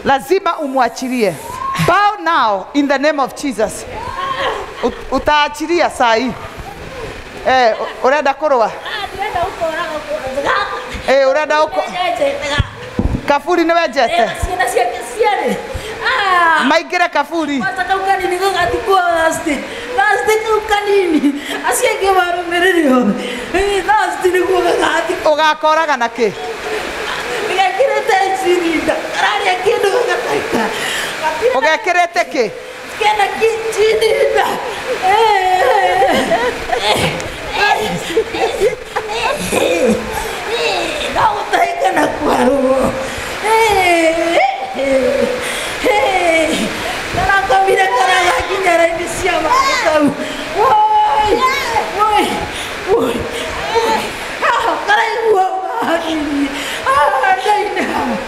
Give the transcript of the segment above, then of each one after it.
lazima umwachilie. Bow now in the name of Jesus. U- Utaachilia saa hii. Eh, u- urenda kurwa? ndĩrenda gũkũraga kũrũthĩga Eh, urenda uko nĩnjetega kaburi nĩ wenjete ciana ciake ciarĩ maingĩre kaburi Kwanza kau kanini gagatikwo thasti thasti kau kanini acio angĩ marũmĩrĩre othe thasti nĩguo gagatikwo ũgakoraga na kĩ gekĩrĩte cirinda kararĩa kĩndũ gagataita ũgekĩrĩte kĩ kena kichirinda ndagũtahĩka na kwarũo karakomire karagakinya raini cia maĩ kau Woi, woi, woi, woi. Haha, karaigua mahani ndaina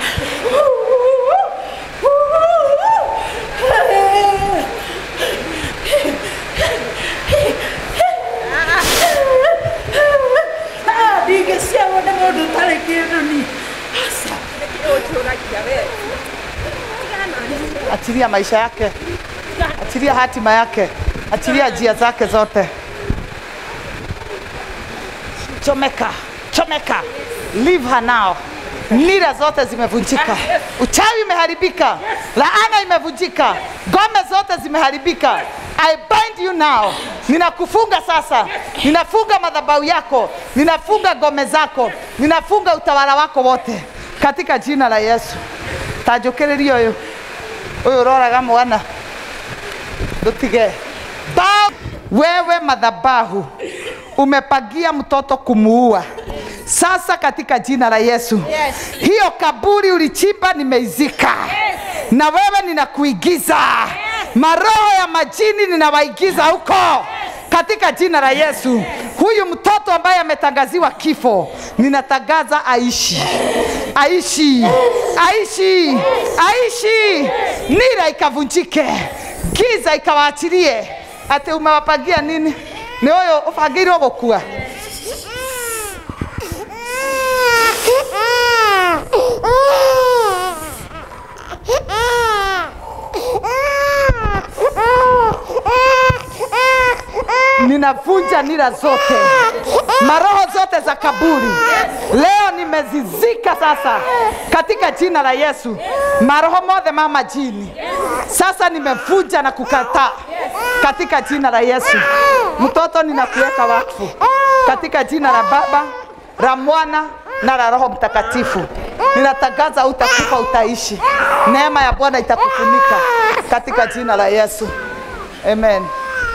ndingĩciarwo nĩ mũndũ ũtarĩ kĩndũ ni achilia maisha yake, achilia hatima yake, achilia njia zake zote. Chomeka, chomeka, leave her now. Nira zote zimevunjika, uchawi umeharibika, laana imevunjika, ngome zote zimeharibika. I bind you now. Ninakufunga sasa, ninafunga madhabahu yako, ninafunga ngome zako, ninafunga utawala wako wote katika jina la Yesu. Tanjũkĩrĩria ũyũ ũyũ ũroraga mwana ndutige Ba- wewe madhabahu umepagia mtoto kumuua sasa katika jina la Yesu Yes. hiyo kaburi ulichimba nimeizika na wewe ninakuigiza maroho ya majini ninawaigiza huko katika jina la Yesu. Huyu mtoto ambaye ametangaziwa kifo, ninatangaza aishi, aishi, aishi, aishi, nira ikavunjike, giza ikawaachilie. Ati umewapangia nini? Ni huyo ubangĩirwo gũkua ninavunja nira zote, maroho zote za kaburi leo nimezizika sasa katika jina la Yesu. Maroho mothe ma majini sasa nimevunja na kukataa katika jina la Yesu. Mtoto ninakuweka wakfu katika jina la Baba, la Mwana na la Roho Mtakatifu. Ninatangaza utakufa, utaishi. Neema ya Bwana itakufunika katika jina la Yesu. Amen.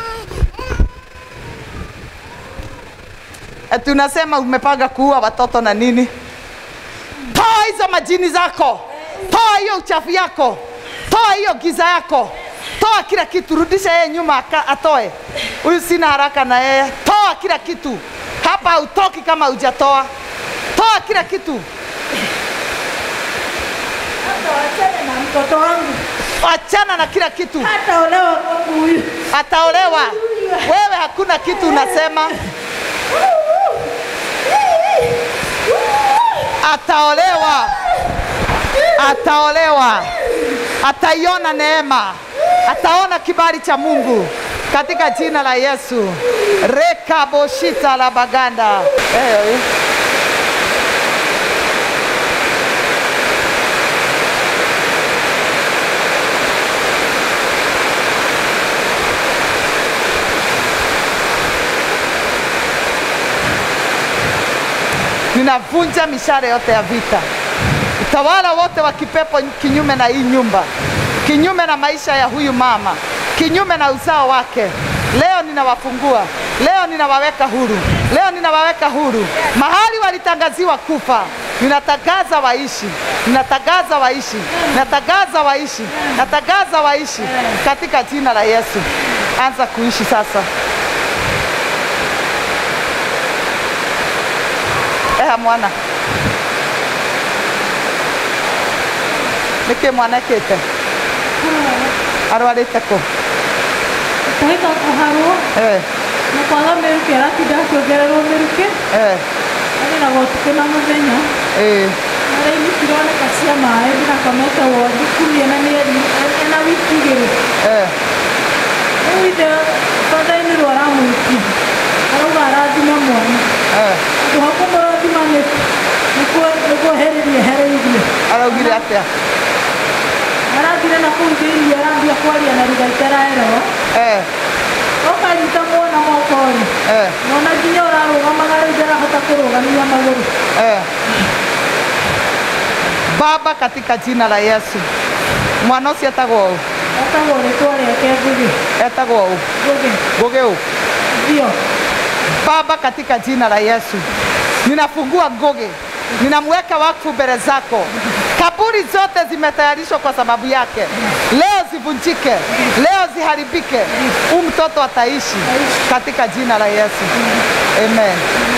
Ati unasema umepanga kuua watoto na nini? Toa hizo majini zako, toa hiyo uchafu yako, toa hiyo giza yako, toa kila kitu, rudisha yeye nyuma aka- atoe. Huyu sina haraka na yeye, toa kila kitu hapa. Hautoki kama hujatoa. Toa kila kitu, hata wachane na mtoto wangu achana na kila kitu. hata olewa kwangu huyu Ataolewa. Wewe hakuna kitu unasema, ataolewa, ataolewa, ataiona neema, ataona kibali cha Mungu katika jina la Yesu. rekaboshita la baganda eh, eh. ninavunja mishale yote ya vita, utawala wote wa kipepo kinyume na hii nyumba, kinyume na maisha ya huyu mama, kinyume na uzao wake. Leo ninawafungua, leo ninawaweka huru, leo ninawaweka huru. Mahali walitangaziwa kufa, ninatangaza waishi, ninatangaza waishi, ninatangaza waishi, natangaza waishi katika jina la Yesu. Anza kuishi sasa. eha mwana nĩkĩ mwana ekĩte arwarĩte kũ kũhĩka kũharwo Eh, na kwaga mĩrukĩ aratinda akĩongererwo mĩrukĩ eh, arĩragwo ũtukũ na mũthenya eh. na Araini cironeka cia maĩ ndinakomete wothe kumia na mĩeri ena wiki igĩrĩ Eh. rĩu ithe bathainĩ rwaramwĩtia arauga arathima mwana Eh. andũ hakũmũrathima nĩkwehereria ehereirie Araugire atĩa? arathire na kũu thĩinĩ arambia kwaria na riga itaraerewa Eh. ũkanyita mwana moko-rĩ Eh. mwana nginya ũrarũgamaga rĩu ndarahota kũrũgamia magũrũ Eh. Baba, katika jina la Yesu, mwana ũcio etagwo ũũ etagwo rĩtwa rĩake ngũgĩ etagwo ũũ ngũgĩ Ngugi ũũ thio Baba, katika jina la Yesu, ninafungua Ngugi, ninamweka wakfu mbele zako. Kaburi zote zimetayarishwa kwa sababu yake, leo zivunjike, leo ziharibike. Huyu mtoto ataishi katika jina la Yesu, amen.